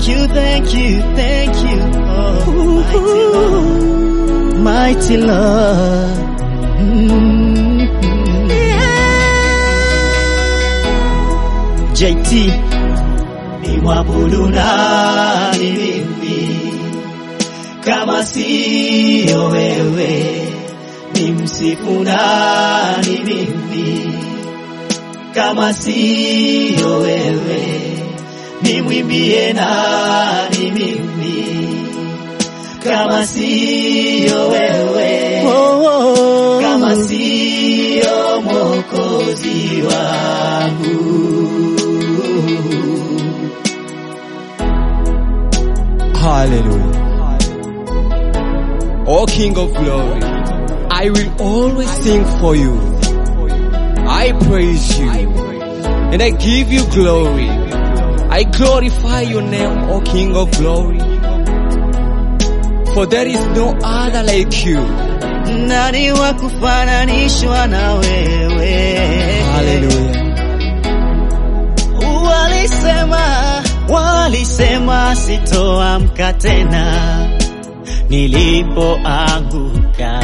thank you, thank you, thank you. Oh, mighty Lord. Mighty Lord. Mm. JT ni mwabudu nani mimi kama siyo wewe, ni msifu nani mimi kama siyo wewe, ni mwimbie nani mimi kama siyo wewe, kama siyo mwokozi wangu. Hallelujah. O King of Glory, I will always sing for you. I praise you and I give you glory. I glorify your name, O King of Glory. For there is no other like you. Nani wa kufananishwa na wewe? Hallelujah. Walisema, walisema sitoamka tena nilipoanguka,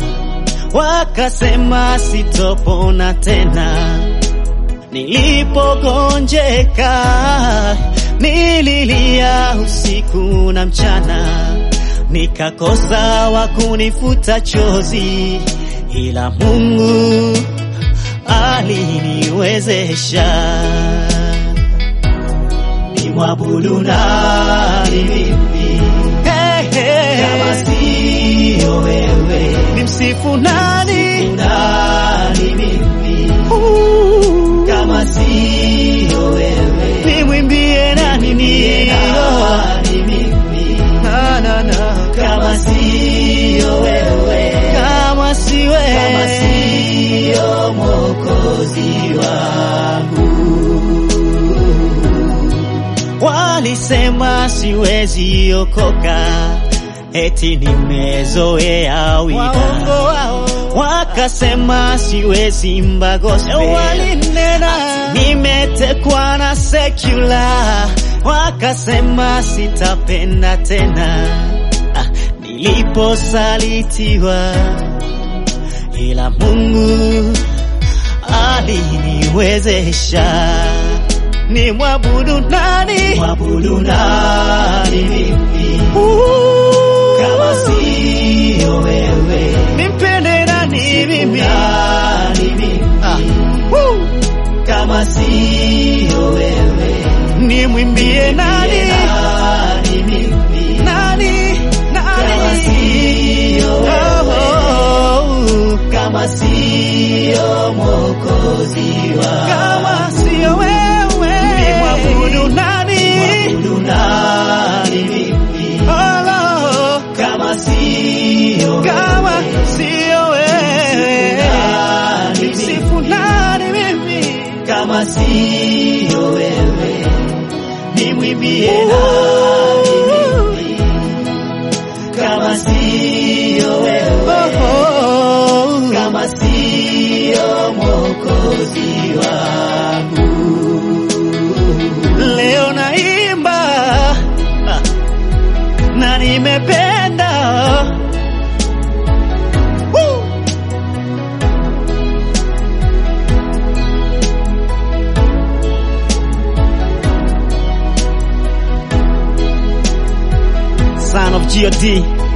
wakasema sitopona tena nilipogonjeka, nililia usiku na mchana, nikakosa wa kunifuta chozi, ila Mungu aliniwezesha nimwabudu nani mimi hey, hey. kama siyo wewe nimsifu nani nani mimi uh. kama siyo wewe nimwimbie nani nani mimi na na na kama siyo wewe kama si wewe kama siyo mwokozi wangu Walisema siwezi okoka, eti nimezoea wida. Wakasema siwezi imba gospel, walinena nimetekwa na secular. Wakasema sitapenda tena, ah, niliposalitiwa, ila Mungu aliniwezesha ni mwabudu nani? Mwabudu nani mimi? Kama siyo wewe. Nimpende nani mimi? Nani mimi? Ah. Kama siyo wewe. Nimwimbie nani? Nani mimi? Nani? Nani? Kama siyo wewe. Oh. Kama siyo mwokozi wangu. Kama siyo wewe mwabudu nani? Mwabudu nani mimi? Olo, kama siyo kama siyo wewe, nimsifu nani mimi? Kama siyo wewe, nimwimbie nani mimi? Kama siyo wewe, kama siyo mwokozi wangu leo naimba ah, na nimependa Woo! Son of God